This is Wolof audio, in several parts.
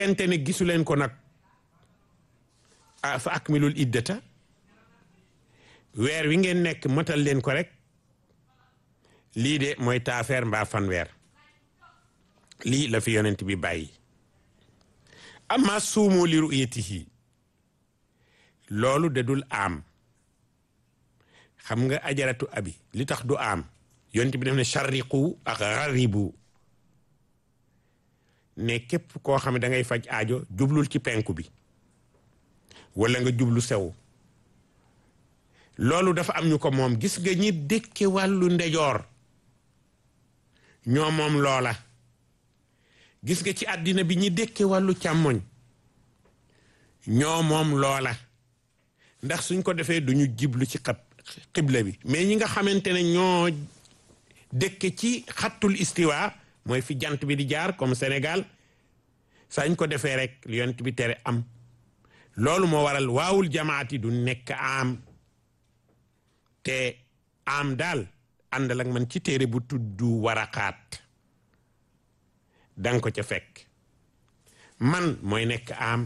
ente ne gisu leen ko nag fa akmilul iddata weer wi ngeen nekk matal leen ko rek lii de mooy taafeer mbaa fanweer lii la fi yonent bi bàyyi amma suumu li ru'yatihi loolu de dul am xam nga ajaratu abi li tax du am yonent bi def ne sharriqu ak gharribu ne képp koo xam ne da ngay faj aajo jublul ci penku bi wala nga jublu sew loolu dafa am ñu ko moom gis nga ñi dëkke wàllu ndejoor ñoo moom loola gis nga ci àddina bi ñi dëkke wàllu càmmoñ ñoo moom loola ndax suñ ko defee duñu jiblu ci xab xibla bi mais ñi nga xamante ne ñoo dëkke ci xattul istiwa mooy fi jant bi di jaar comme Sénégal sañ ko defee rek li yonent bi tere am loolu moo waral waawul jamaati du nekk am te am daal àndal ak man ci téere bu tudd waraqaat danga ko ca fekk man mooy nekk am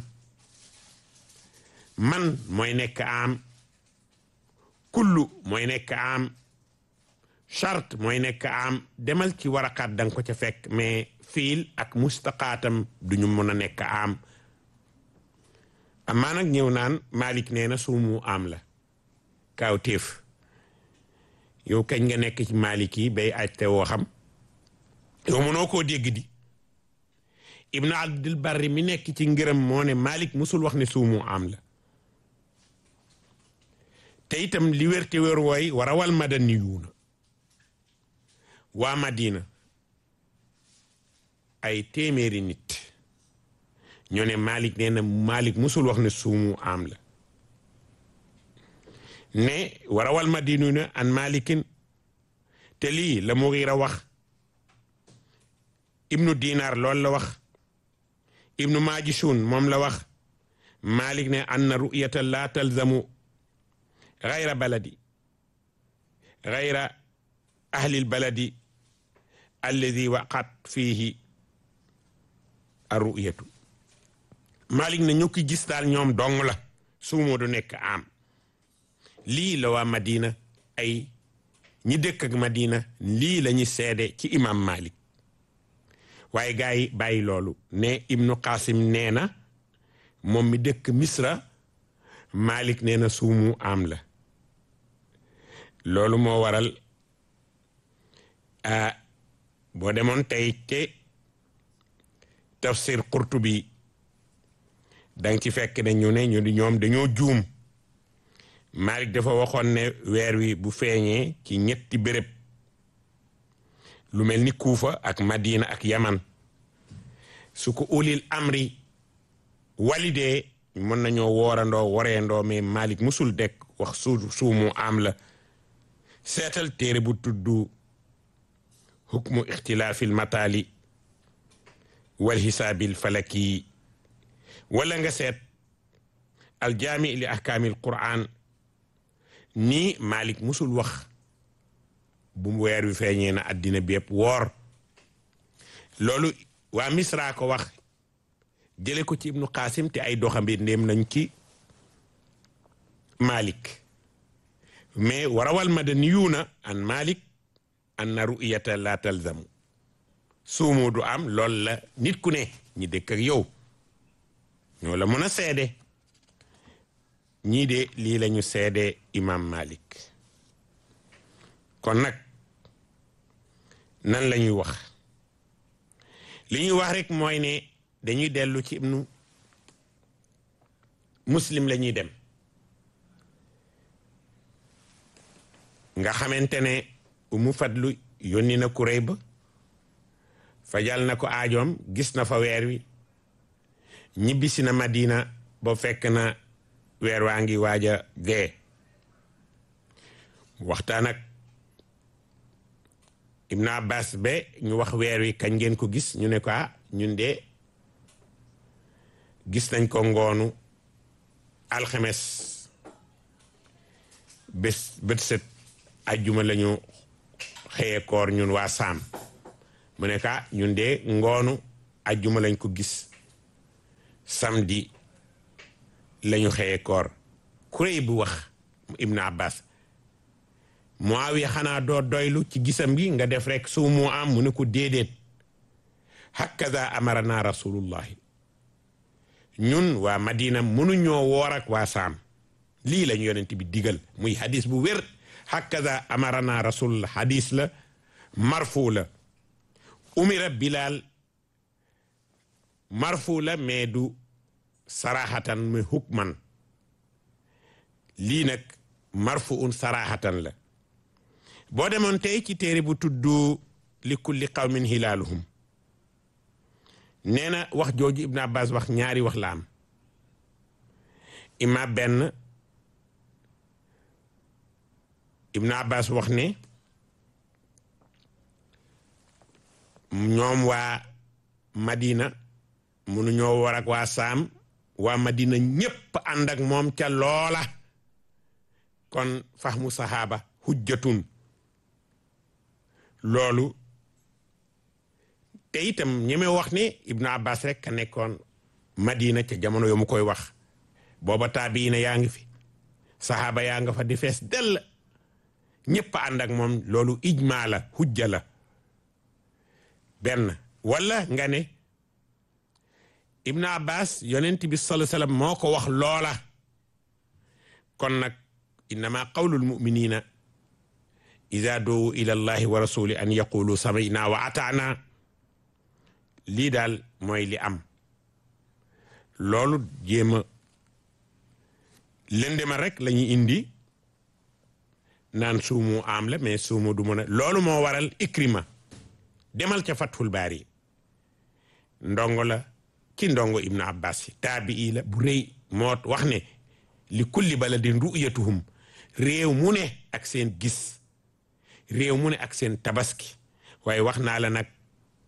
man mooy nekk am kullu mooy nekk am charte mooy nekk am demal ci waraqaat danga ko ca fekk mais fiil ak mustaqaatam duñu mën a nekk am amaa nag ñëw naan Malik nee na suumu am la kaaw téef yow kañ nga nekk ci Malik yi bay aj te woo xam yow mënoo koo dégg di Ibnu Abdul Barri mi nekk ci ngërëm moo ne Malik musul wax ne suumu am la te itam li wér te wér wooy war a wal madaniyuuna waa Madina ay téeméeri nit ñoo ne Malik nee na Malik musul wax ne suumu am la ne warawal madinuna an malikin te lii la Mughira wax ibnu dinar loolu la wax ibnu majishun moom la wax Malik ne anna ru'yata la talzamu gayra baladi gayra ahli lbaladi alladi waqat fihi arru'yatu Malik ne ñu ki gis daal ñoom dong la suumu du nekk am lii la waa Madina ay ñi dëkk ak Madina lii la ñu seede ci imam Malik waaye gars yi bàyyi loolu ne Ibnu Qasim nee na moom mi dëkk Misra Malik nee na suumu am la loolu moo waral a boo demoon tey te tafsir Qurtubi danga ci fekk ne ñu ne ñu di ñoom dañoo juum Malik dafa waxoon ne weer wi bu feeñee ci ñetti béréb lu mel ni Kuufa ak Madina ak Yaman su ko ulil amri walidee mën nañoo woorandoo wareendoo mais Malik musul dekk wax su suumu am la seetal téere bu tudd hukmu ixtilaafil mataali wal xisaabil falaki wala nga seet aljaami li ahkaamil quraan nii Malik musul wax bu mu weer wi feeñee na àddina bi yëpp woor loolu waa Misra ko wax jële ko ci ibnu Qasim te ay doxambi ndéem nañ ci Malik mais warawal madaniyuuna an Malik anna ru'yata la talzamu suumu du am loolu la nit ku ne ñi dëkk ak yow ñoo la mën a seede ñii de lii lañu seede imam Malik kon nag nan la ñuy wax li ñuy wax rek mooy ne dañuy dellu ci ibnu muslim la ñuy dem nga xamante ne umu fadlu yónni na kuréy ba fajal na ko aajoom gis na fa weer wi ñibbisi na Madina ba fekk na weer waa ngi waaj a dee waxtaan ak Ibn Abbas ba ñu wax weer wi kañ ngeen ko gis ñu ne ko ah ñun de gis nañ ko ngoonu alxames bés bët set ajjuma lañu xëye koor ñun waa saam mu ne ka ñun de ngoonu ajjuma lañ ko gis samedi lañu xëye koor kuréy bu wax ibnu abbas Muawiya xanaa doo doylu ci gisam gi nga def rek suumu am mu ne ko déedéet hakaza amarana rasulullahi ñun waa madina mënuñoo woor ak waa saam lii lañu yonent bi digal muy hadis bu wér hakaza amarana rasulullah hadis la marfu la umira bilal marfu la mais du sarahatan muy hukman lii nag marfu un sarahatan la boo demoon tey ci téere bu tudd li kulli qawmin hilaaluhum nee na wax jooju Ibn Abbas wax ñaari wax la am ima benn Ibn Abbas wax ne ñoom waa Madina mënuñoo war ak waa Saam waa Madina ñépp ànd ak moom ca loola kon fahmu sahaaba hujjatun loolu te itam ñeme wax ne Ibn Abbas rek ka nekkoon Madina ca jamono yo mu koy wax booba taabiina yaa ngi fi sahaaba yaa nga fa di fees dell ñépp ànd ak moom loolu ijmaa la hujja la benn wala nga ne Ibn Abbas yonent bi sallallahu alayhi wasallam moo ko wax loola kon nag innama qawlul muminina ida doowu ila allahi wa rasuli an yaqulu samina wa ataana lii daal mooy li am loolu jéema lëndema rek la ñuy indi naan suumu am la mais suumu du mën a loolu moo waral ikrima demal ca fathul baari ndongo la ci ndongo ibnu abbas yi taabii la bu rëy moo wax ne li kulli baladin ru'yatuhum réew mu ne ak seen gis réew mu ne ak seen tabaski waaye wax naa la nag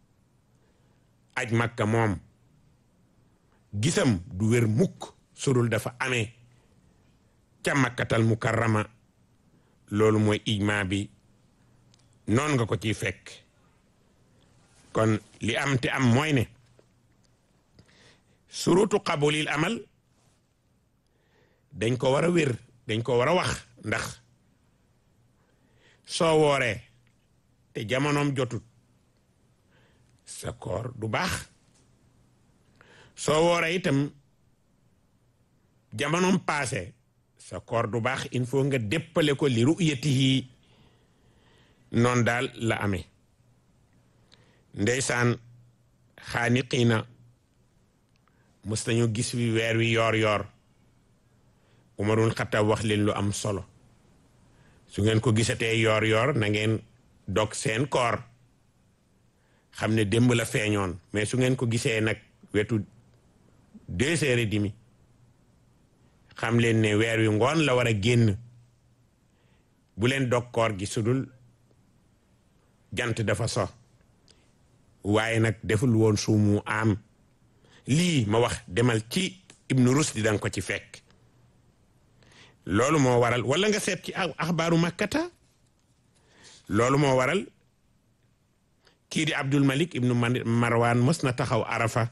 aj makka moom gisam du wér mukk sudul dafa amee ca makkatal mukarrama loolu mooy ijma bi noon nga ko ciy fekk kon li am te am mooy ne surutu qabulil amal dañ ko war a wér dañ ko war a wax ndax soo wooree te jamonoom jotut sa koor du baax soo wooree itam jamonoom paase sa koor du baax il faut nga déppale ko li ru'yatihi noonu daal la amee ndeysaan xaaniqiina mës nañu gis wi weer wi yoor yoor umarul xattaab wax leen lu am solo su ngeen ko gisatee yoor yoor na ngeen dog seen koor xam ne démb la feeñoon mais su ngeen ko gisee nag wetu deux heures et demi xam leen ne weer wi ngoon la war a génn bu leen dog koor gi sudul jant dafa so waaye nag deful woon suumu am lii ma wax demal ci ibnu rusdi danga ko ci fekk loolu moo waral wala nga seet ci axbaaru makkata loolu moo waral kii di abdul malik ibnu marwan mës na taxaw arafa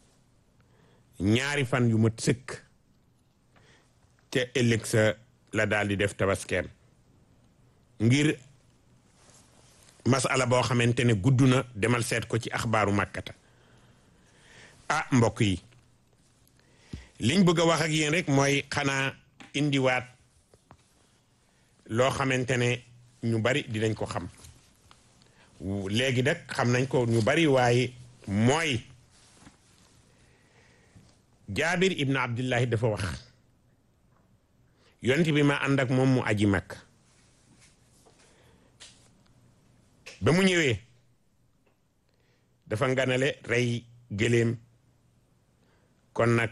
ñaari fan yu mat sëkk te ëllëg sa la daal di def tabaskeem ngir masala boo xamante ne gudd na demal seet ko ci axbaaru makkata ah mbokk yi liñ bëgg a wax ak yéen rek mooy xanaa indiwaat loo xamante ne ñu bari dinañ ko xam léegi nag xam nañ ko ñu bari waaye mooy jaabir ibnu abdullahi dafa wax yonent bi ma ànd ak moom mu aji mag ba mu ñëwee dafa nganale rey gëléem kon nag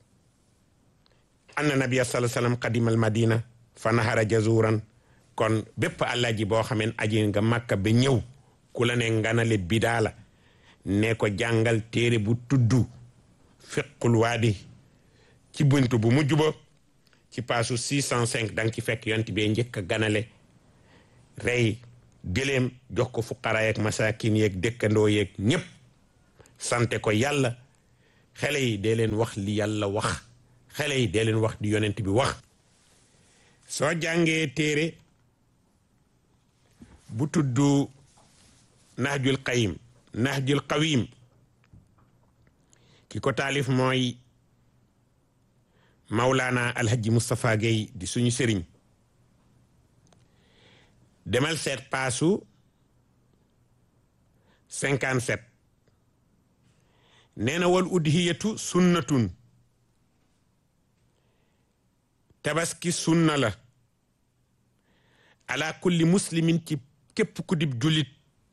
anna nabiya sallallahu alayhi wasallam qadimal madina fa nahara jazuran kon bépp àllaji boo xameen aji nga màkka ba ñëw ku la ne nganale bidaa la ne ko jàngal téere bu tuddu fiqul waadi ci buntu bu mujj ba ci paasu 605 danga ci fekk yonent bee njëkk a ganale rey gëléem jox ko fuqara yeeg masakin yeeg dëkkandoo yeeg ñépp sante ko yàlla xale yi dee leen wax li yàlla wax xale yi dee leen wax di yonent bi wax soo jàngee téere bu tudd nahjul qayim nahjul qawim ki ko taalif mooy Mawlana Alhaji Moustapha Gueye di suñu sëriñ demal seet paasu cinquante sept nee na wal udhiyatu sunnatun tabaski sunna la ala kulli muslimin ci képp ku dib julit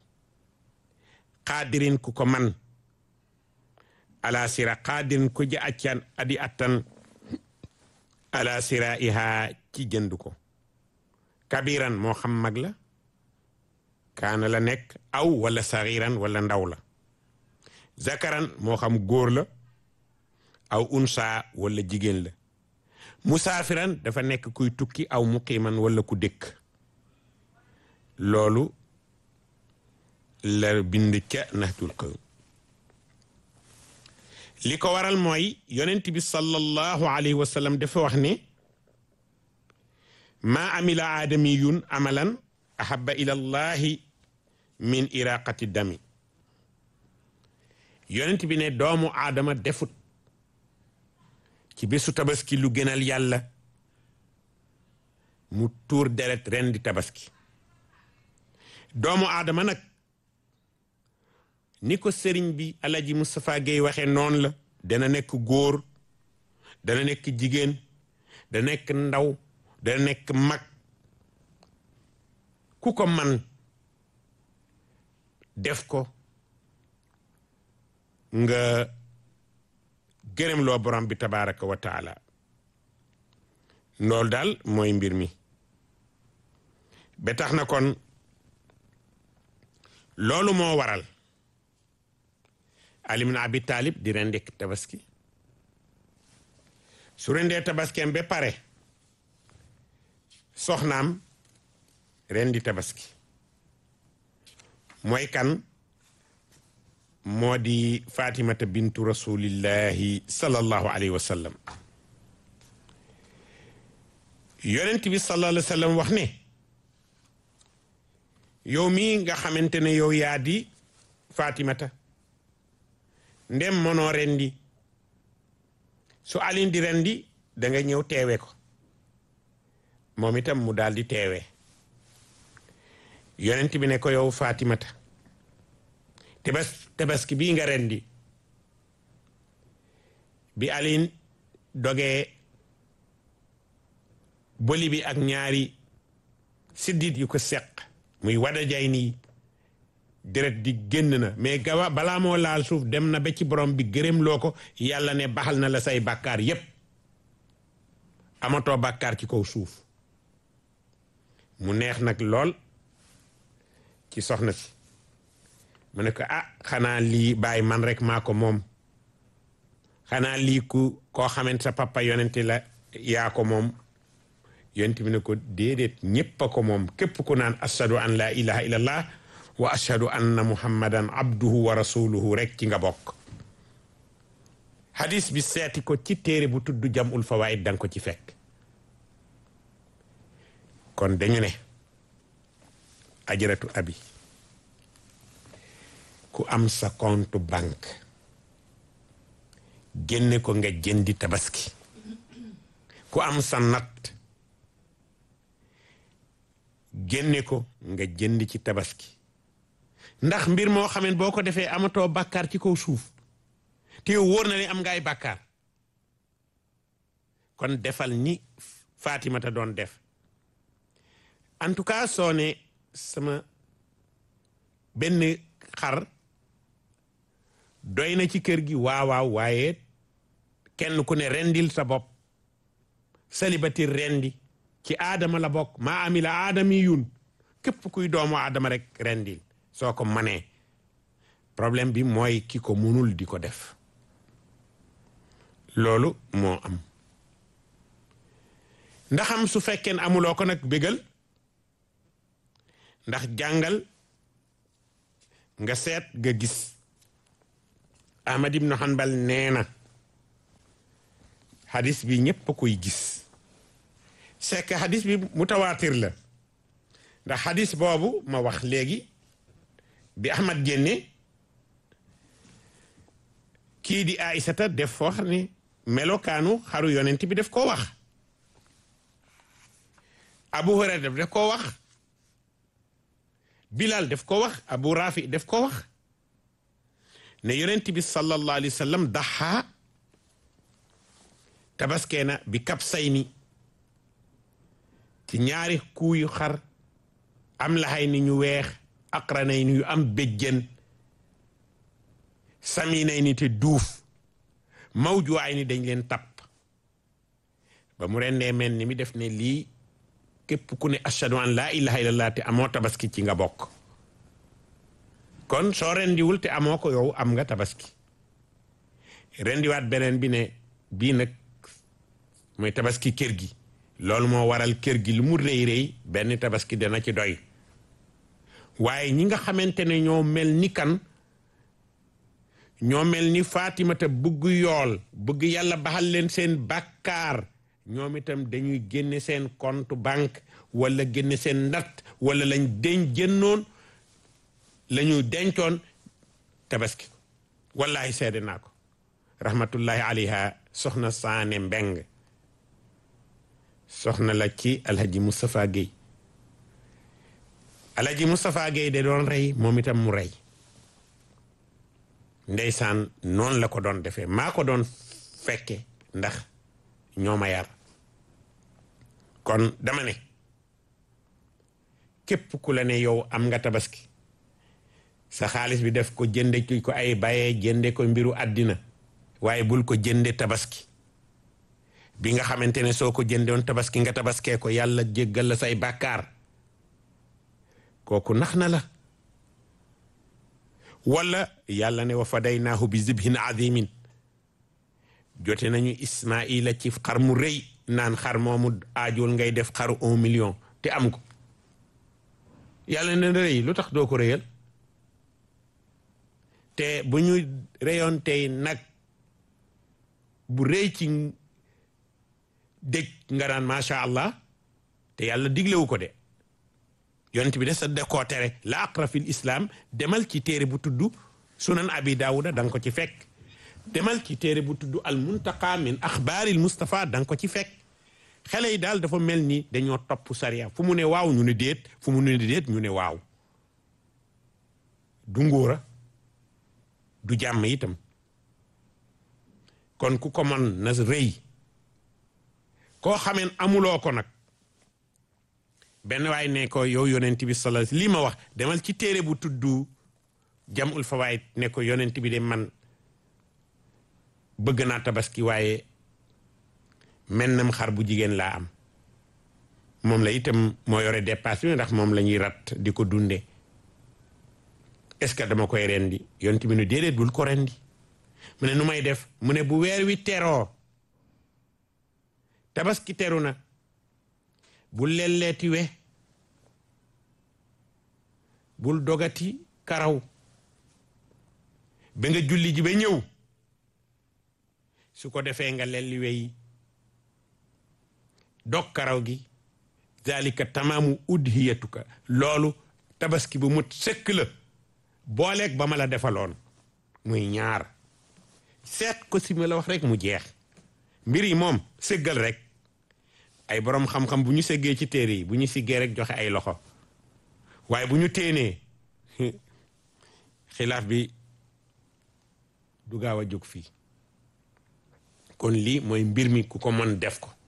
qaadirin ku ko man ala sira qaadirin ku ja accan adi attan ala sira iha ci jënd ko kabiran moo xam mag la kaana la nekk aw wala saxiran wala ndaw la zakaran moo xam góor la aw unsa wala jigéen la musaafiran dafa nekk kuy tukki aw muqiman wala ku dëkk loolu la bind ca nahjul qawm li ko waral mooy yonent bi sallallahu alayhi wa sallam dafa wax ne maa amila aadamiyun amalan ahaba ila llahi min iraqati dami yonent bi ne doomu aadama defut ci bésu tabaski lu gënal yàlla mu tuur deret ren di tabaski doomu aadama nag ni ko sëriñ bi alaji Moustapha Gueye waxee noonu la dana nekk góor dana nekk jigéen dana nekk ndaw dana nekk mag ku ko man def ko nga gërëm loo borom bi tabaraka wa taala loolu daal mooy mbir mi ba tax na kon loolu moo waral Ali ibn Abi Talib di rendi tabaski su rendee tabaskeem ba pare soxnaam rendi tabaski mooy kan moo di fatimata bintu rasulillahi sallallahu alayhi wa sallam yonent bi sallallahu alayhi wa sallam wax ne yow mii nga xamante ne yow yaa di fatimata ndem mënoo rendi su alin di rendi da nga ñëw teewe ko moom itam mu daal di teewe yonent bi ne ko yow fatimata tebas tabaski bii nga rendi bi alin dogee boli bi ak ñaari siddit yu ko seq muy wada jay nii deret di génn na mais gawa balaa moo laal suuf dem na ba ci borom bi gërëm loo ko yàlla ne baxal na la say bàkkaar yépp amatoo bàkkaar ci kaw suuf mu neex nag lool ci soxna si mu ne ko ah xanaa lii bàyyi man rek maa ko moom xanaa lii ku koo xamante sa papa yonente la yaa ko moom yonent bi ne ko déedéet ñépp a ko moom képp ku naan ashadu an la ilaha illallah wa ashadu anna muhammadan abduhu wa rasuluhu rek ci nga bokk hadis bi seeti ko ci téere bu tudd jamul fawaid danga ko ci fekk kon dañu ne ajaratu abi ku am sa compte banque génne ko nga jëndi tabaski ku am sa natt génne ko nga jënd ci tabaski ndax mbir moo xamee boo ko defee amatoo bàkkaar ci kaw suuf te yow wóor na ne am nga ay bàkkaar kon defal ni Fatimata doon def en tout cas soo ne sama benn xar doy na ci kër gi waawaaw waaye kenn ku ne rendil sa bopp célibataire rendi ci aadama la bokk maa amila aadami yun képp kuy doomu aadama rek rendil soo ko manee problème bi mooy ki ko munul di ko def loolu moo am ndaxam su fekkee ne amuloo ko nag bégal ndax jàngal nga seet nga gis ahmad ibnu hanbal nee na hadis bi ñépp a koy gis c'est que hadis bi mutawaatir la ndax hadis boobu ma wax léegi bi ahmad génne kii di aïsata def foo xam ne melokaanu xaru yonent bi def koo wax abu hurayra def def koo wax bilal def ko wax abu rafi def ko wax ne yonent bi sallallahu alayhi wa sallam daxa tabaskee na bi kab say ni ci ñaari kuuyu xar am laxay ni ñu weex aqranay ni yu am béjjën saminay ni te duuf mawjuwaay ni dañ leen tapp ba mu rendee mel ni mi def ne lii képp ku ne ashadu an laa ilaha illallah te amoo tabaski ci nga bokk kon soo rendiwul te amoo ko yow am nga tabaski rendiwaat beneen bi ne bii nag mooy tabaski kër gi loolu moo waral kër gi lu mu rëy rëy benn tabaski dana ci doy waaye ñi nga xamante ne ñoo mel ni kan ñoo mel ni Fatimata bëgg yool bëgg yàlla baxal leen seen bàkkaar ñoom itam dañuy génne seen compte banque wala génne seen natt wala lañ deñ jënnoon la ñu dencoon tabaski wallahi seede naa ko rahmatullahi alayha soxna saane mbeng soxna la ci alhaji Moustapha Guèye alhaji Moustapha Guèye de doon rey moom itam mu rey ndeysaan noonu la ko doon defee maa ko doon fekke ndax ñoo ma yar kon dama ne képp ku la ne yow am nga tabaski sa xaalis bi def ko jënde ki ko ay bayee jënde ko mbiru àddina waaye bul ko jënde tabaski bi nga xamante ne soo ko jëndewoon tabaski nga tabaskee ko yàlla jéggal la say bàkkaar kooku nax na la wala yàlla ne wa fadaynaahu bi zibhin azimin jote nañu ismaila ci xar mu rëy naan xar moomu aajul ngay def xaru un million te am ko yàlla ne rëy lu tax doo ko rëyal te bu ñu rëyoon tey nag bu rëy ci dëj nga naan macha allah te yàlla diglewu ko de yonent bi de sa de koo tere la aqra fil islam demal ci téere bu tudd sunan abi daawuda da nga ko ci fekk demal ci téere bu tudd al muntaqa min axbaaril Mustafa da nga ko ci fekk xale yi daal dafa mel ni dañoo topp sariya fu mu ne waaw ñu ne déet fu mu ne déet ñu ne waaw du ngóora du jàmm itam kon ku ko man na rëy koo xameen amuloo ko nag benn waay ne ko yow yonent bi sala lii ma wax demal ci téere bu tudd jamul fawaid ne ko yonent bi de man bëgg naa tabaski waaye mennam xar bu jigéen laa am moom la itam moo yore dépasse bi ndax moom la ñuy rat di ko dunde est-ce que dama koy rendi yonent bi nu déedéet bul ko rendi mu ne nu may def mu ne bu weer wi teroo tabaski teru na bul lelleeti we bul dogati karaw ba nga julli ji ba ñëw su ko defee nga lelli wey dog karaw gi zalika tamaamu udhiyatuka loolu tabaski bu mut sëkk la booleeg ba ma la defaloon muy ñaar seet ko si ma la wax rek mu jeex mbir yi moom sëggal rek ay borom xam-xam bu ñu seggee ci téere yi bu ñu siggee rek joxe ay loxo waaye bu ñu téenee xilaaf bi du gaaw a jóg fii kon lii mooy mbir mi ku ko mën def ko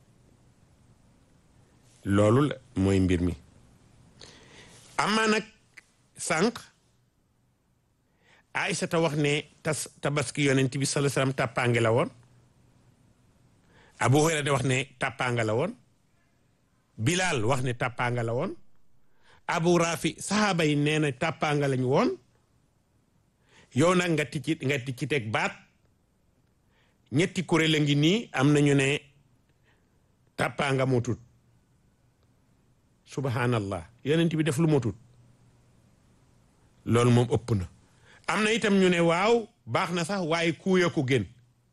loolu la mooy mbir mi amaa nag sànq Aysata wax ne tas tabaski yonent bi sallallahu alayhi wasallam tàppaange la woon Abu Hurayra de wax ne tàppaanga la woon Bilal wax ne tàppaanga la woon Abu Rafi saxaaba yi nee na tàppaanga lañu woon yow nag nga ticci nga ticci teg baat ñetti kuréel a ngi nii am nañu ne tàppaanga moo tut subhanallah yonent bi def lu moo tut loolu moom ëpp na am na itam ñu ne waaw baax na sax waaye kuuya ko gën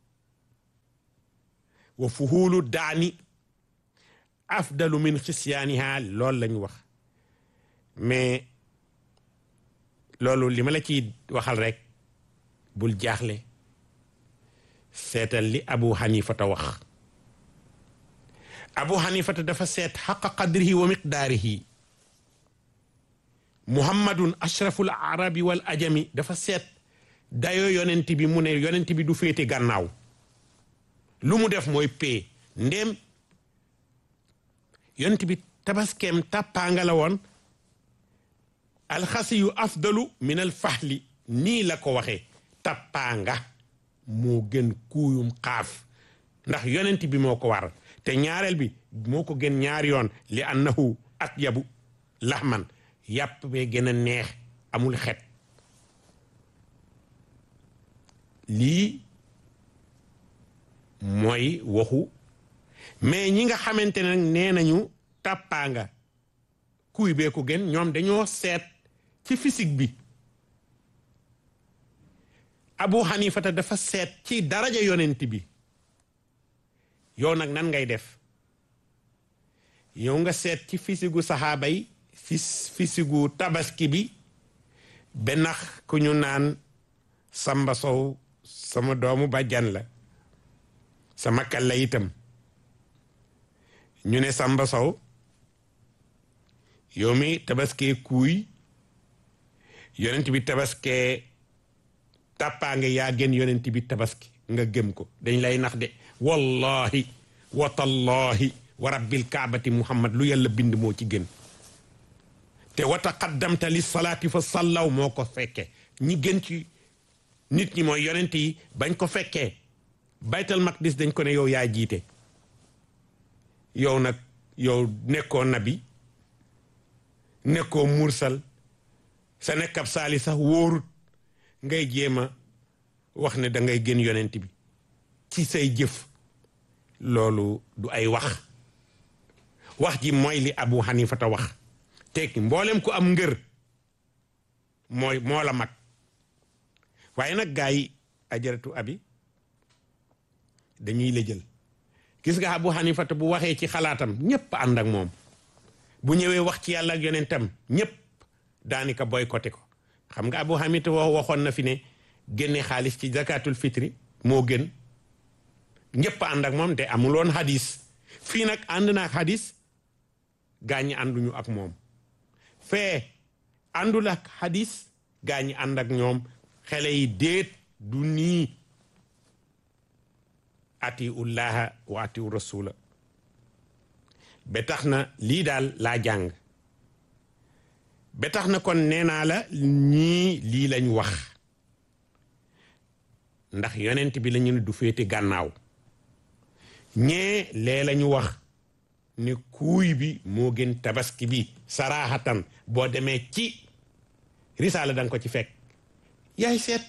wa fuhuulu daani afdalu min xisyaaniha loolu lañu wax mais loolu li ma la ciy waxal rek bul jaaxle seetal li abu xanifata wax abu xanifata dafa seet xaqa qadrihi wa miqdaarihi muhammadun ashraful arabi wal ajami dafa seet dayoo yonent bi mu ne yonent bi du féete gànnaaw lu mu def mooy pee ndéem yonent bi tabaskeem tàppaanga la woon alxasi yu afdalu min al fahli nii la ko waxee tàppaanga moo gën kuuyum xaaf ndax yonent bi moo ko war te ñaareel bi moo ko gën ñaari yoon li annahu atyabu laxman yàpp bee gën a neex amul xet lii mooy waxu mais ñi nga xamante ne nag nee nañu tàppaanga kuy bee ko gën ñoom dañoo seet ci physique bi abu xanifata dafa seet ci daraja yonent bi yow nag nan ngay def yow nga seet ci fisigu saxaaba yi fis fisigu tabaski bi benax ku ñu naan samba sow sama doomu bàjjan la sama kal la itam ñu ne samba sow yow mi tabaskee kuuy yonent bi tabaskee tàppaange yaa gën yonent bi tabaski nga gëm ko dañ lay nax de wallahi wa tallahi wa rabbil kaabati muhammad lu yàlla bind moo ci gën te wa taqaddamta li salaati fa sallaw moo ko fekke ñi gën ci nit ñi mooy yonent yi bañ ko fekkee baytal maqdis dañ ko ne yow yaa jiite yow nag yow nekkoo nabi nekkoo mursal sa nekkab saali sax wóorut ngay jéem a wax ne da ngay gën yonent bi ci say jëf loolu du ay wax wax ji mooy li abu xanifata wax tekki mboolem ku am ngër mooy moo la mag waaye nag gaa yi ajaratu abi dañuy la jël gis nga abu xanifata bu waxee ci xalaatam ñépp ànd ak moom bu ñëwee wax ci yàlla ak yonentam ñépp daanaka boycotté ko xam nga abu xanifata waxoon na fi ne génne xaalis ci zakatul fitri moo gën ñépp ànd ak moom te amuloon hadis fii nag ànd na ak hadis gaa ñi ànduñu ak moom fee àndul ak hadis gaa ñi ànd ak ñoom xele yi déet du nii atiu llaha wa atiu rasula ba tax na lii daal laa jàng ba tax na kon nee naa la ñii lii lañ wax ndax yonent bi lañu ne du féete gànnaaw ñee lee lañu wax ne kuuy bi moo gën tabaski bi saraaxatan boo demee ci risaala danga ko ci fekk yaay seet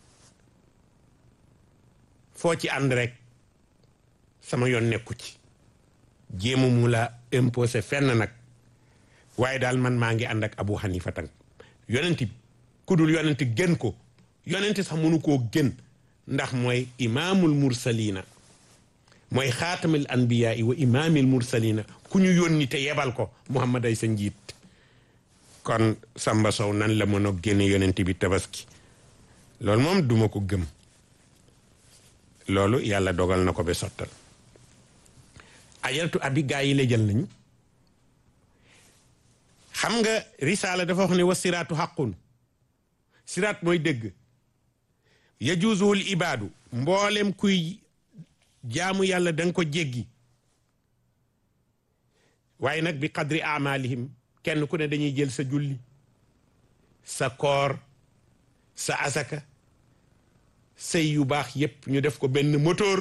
foo ci ànd rek sama yoon nekku ci jéemu mu la imposé fenn nag waaye daal man maa ngi ànd ak abu xanifa tan yonent bi ku dul yonent gën ko yonent sax mënu koo gën ndax mooy imaamul mursalina mooy xaatamil anbiyaa wa imaamil mursalina ku ñu yónni te yebal ko muhammad ay sa njiit kon Samba Sow nan la mën a génne yonent bi tabaski loolu moom duma ko gëm loolu yàlla dogal na ko ba sottal ajaratu abi gaa yi la jël nañu xam nga risaala dafa wax ne wa siraatu xaqun siraat mooy dëgg yajuuzuhul ibaadu mboolem kuy jaamu yàlla danga ko jéggi waaye nag bi qadri amalihim kenn ku ne dañuy jël sa julli sa koor sa asaka sëy yu baax yépp ñu def ko benn moteur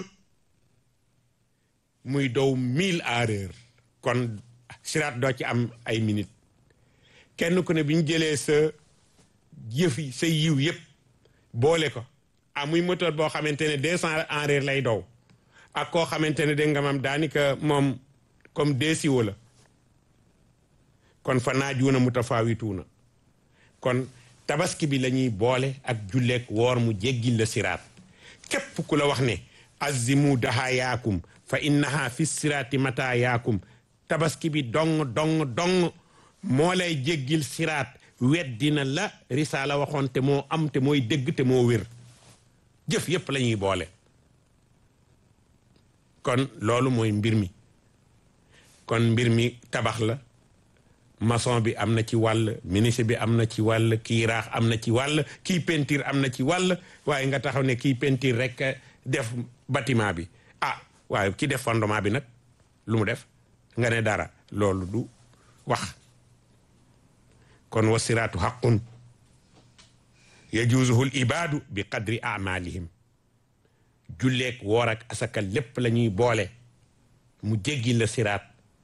muy dow mille à l'heure kon siraat doo ci am ay minute kenn ku ne bi ñu jëlee sa jëf yi sa yiw yépp boole ko ah muy moteur boo xamante ne deux cent en heure lay dow ak koo xamante ne dégg nga mam daanaka moom comme deesiwo la kon fa naajuuna mutafaawituuna kon tabaski bi la ñuy boole ak julleek woor mu jéggil la siraat képp ku la wax ne azimu daha yaakum fa innaha fi siraati mata yaakum tabaski bi dong dong dong moo lay jéggil siraat weddina la risaala waxoon te moo am te mooy dégg te moo wér jëf yépp la ñuy boole kon loolu mooy mbir mi kon mbir mi tabax la maçon bi am na ci wàll ministre bi am na ci wàll kii raax am na ci wàll kii peinture am na ci wàll waaye nga taxaw ne kii peinture rek def bâtiment bi ah waaye ki def fondement bi nag lu mu def nga ne dara loolu du wax kon wasiraatu xaqun yajuuzuhu l ibaadu bi qadri amalihim julleek woor ak asaka lépp la ñuy boole mu jéggi la siraat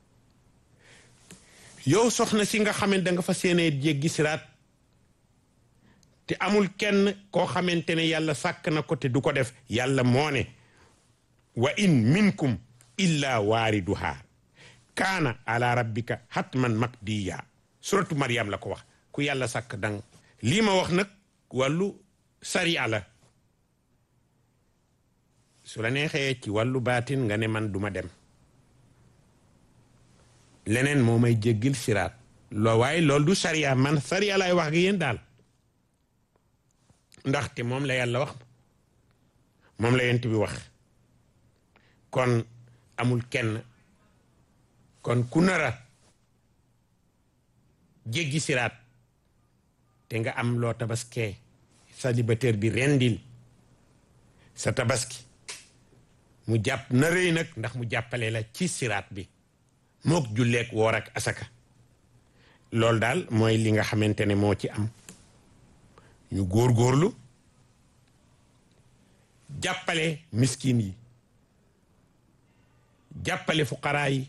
yow soxna si nga xamante da nga fa séenee jéggi siraat te amul kenn koo xamante ne yàlla sàkk na ko te du ko def yàlla moo ne wa in minkum illa waariduha kaana ala rabbika hatman makdiya suratu Maryam la ko wax ku yàlla sàkk dang lii ma wax nag wàllu sariya la su la neexee ci wàllu baatin nga ne man duma dem leneen moo may jéggil siraat loo waaye loolu du sariya man sariya lay wax ak yéen daal ndaxte moom la yàlla wax moom la yent bi wax kon amul kenn kon ku nara jéggi siraat te nga am loo tabaskee célibataire bi rendil sa tabaski mu jàpp na rëy nag ndax mu jàppale la ci siraat bi mook julleek woor ak asaka loolu daal mooy li nga xamante ne moo ci am ñu góorgóorlu jàppale miskin yi jàppale fuqaraa yi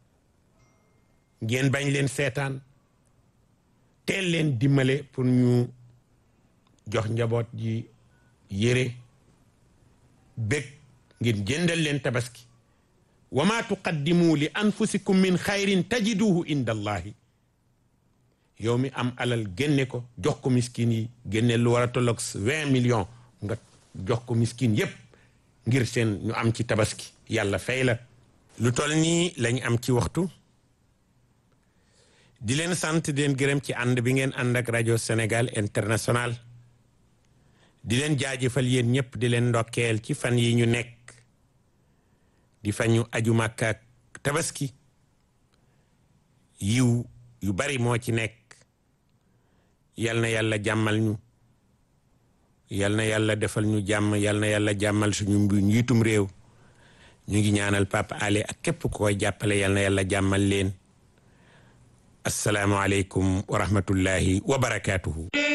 ngeen bañ leen seetaan teel leen dimbale pour ñu jox njaboot ji yére bég ngir jëndal leen tabaski wa ma tuqaddimu li anfusikum min xayrin tajiduhu inda allahi yow mi am alal génne ko jox ko miskin yi génne lu war a tolloog vingt millions nga jox ko miskin yépp ngir seen ñu am ci tabaski yàlla fay la lu toll nii lañ am ci waxtu di leen sant di leen gërëm ci ànd bi ngeen ànd ak rajo Sénégal international di leen jaajëfal yéen ñëpp di leen ndokkeel ci fan yi ñu nekk di fa ñu aju Makka ak tabaski yiw yu bari moo ci nekk yal na yàlla jàmmal ñu yal na yàlla defal ñu jàmm yal na yàlla jàmmal suñu njiitum réew ñu ngi ñaanal Papa Ale ak képp ku koy jàppale yal na yàlla jàmmal leen assalaamu aleykum wa rahmatullahi wa barakaatuhu